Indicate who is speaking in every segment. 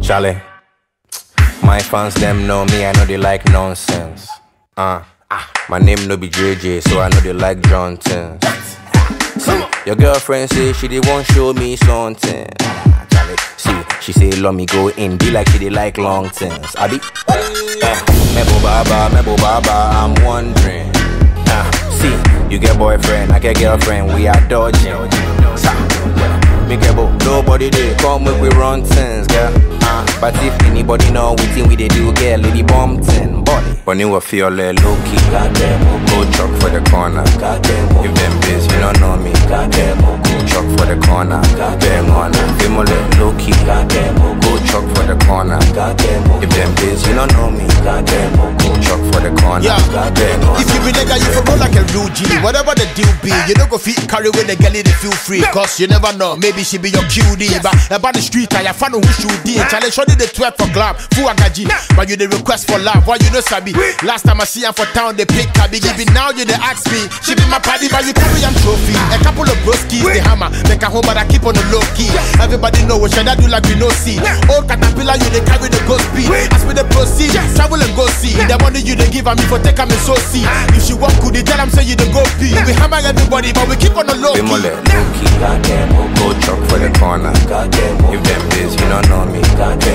Speaker 1: Charlie. My fans them know me, I know they like nonsense. Uh, ah, my name no be JJ, so I know they like Johnson. See, your girlfriend say she did want show me something. Ah, Charlie, see, she say let me go in, be like she did like long things. I be, uh, Mebo Baba, Mebo Baba, I'm wondering. Uh, see, you get boyfriend, I get girlfriend, we are dodging. Sa, me get bo, nobody they come make we run things, girl. Uh, but if anybody know we think we they do, girl, lady bumping body. When you feel like low key, goddamn, go chop for the corner. Goddamn, if them biz, you don't know me. Goddamn, go chop for the corner. Goddamn, on them low key. Goddamn, go chop for the corner. Goddamn, if them biz, you don't know me. Goddamn, go chop for the corner.
Speaker 2: Yeah.
Speaker 1: Goddamn,
Speaker 2: If you be nigga, you for roll like a real G. Whatever the deal be, you don't go fit carry with the girl, they feel free. Cause you never know, maybe she be your QD. But about the street, I fan who should be. Challenge shorty the 12 for glam, full agaji. But you the request for love, why you know sabi? Last time I see her for town, they pick Kabi. Even now you they ask me, she be my party, but you carry am trophy. A couple of broskies, the hammer, make a home, but I keep on the low key. Everybody know what should I do like we no see. Old caterpillar, you they carry the ghost speed. As we the proceed, travel and go see. The money you they give a me for take a me so see. If she walk good, they tell them say you the go pee. We hammer everybody, but we keep on the low
Speaker 1: Be more
Speaker 2: key.
Speaker 1: like low key. Go chop for the corner. If them biz, you don't know me.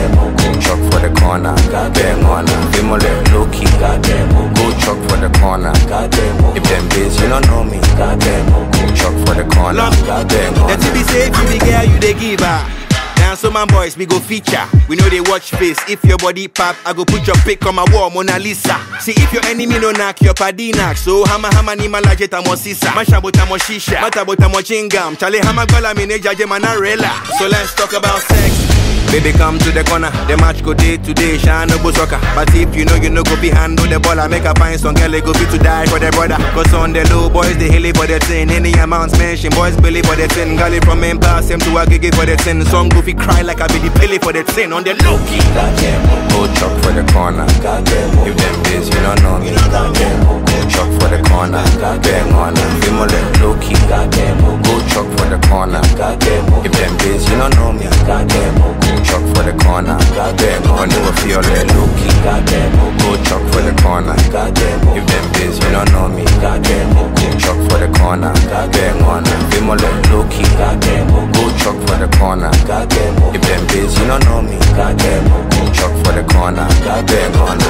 Speaker 1: Go chop for the corner. Bang on her. Be more like low key. Go chop for the corner. If them biz, you don't know me. Go chop for the corner. Bang on
Speaker 3: The
Speaker 1: her.
Speaker 3: be say if you be girl, you they give her. Now so my boys, we go feature. We know they watch face. If your body pop, I go put your pic on my wall, Mona Lisa. See if your enemy no knock, your paddy knock. So hama hama ni malajeta mo sisa. Masha bota mo shisha. Mata bota mo chingam. Chale hama gola mine jaje manarela. So let's talk about sex. Baby, come to the corner. The match go day to day, shine no go soccer. But if you know you no go be handle the ball, I make a find some girl they go fit to die for their brother. Cause on the low boys, they hilly for the thing. Any amounts mention, boys believe for the thing. Gully from main pass him to a gigi for the thing. Some goofy cry like I be the pilly for the thing. On the low key.
Speaker 1: Go chop for the corner. If them biz, you don't know me. Go chop for the corner. Bang on her. Be more like low key. Go chop for the corner. If them biz, you don't know me. Go chop for the corner. Bang on her. Feel like low key. Go chop for the corner. If them biz, you don't know me. Go chop for the corner. Bang on her. Be more like low key. Go chop for the corner. If them biz, you don't know me. Go chop for the corner. Bang on her.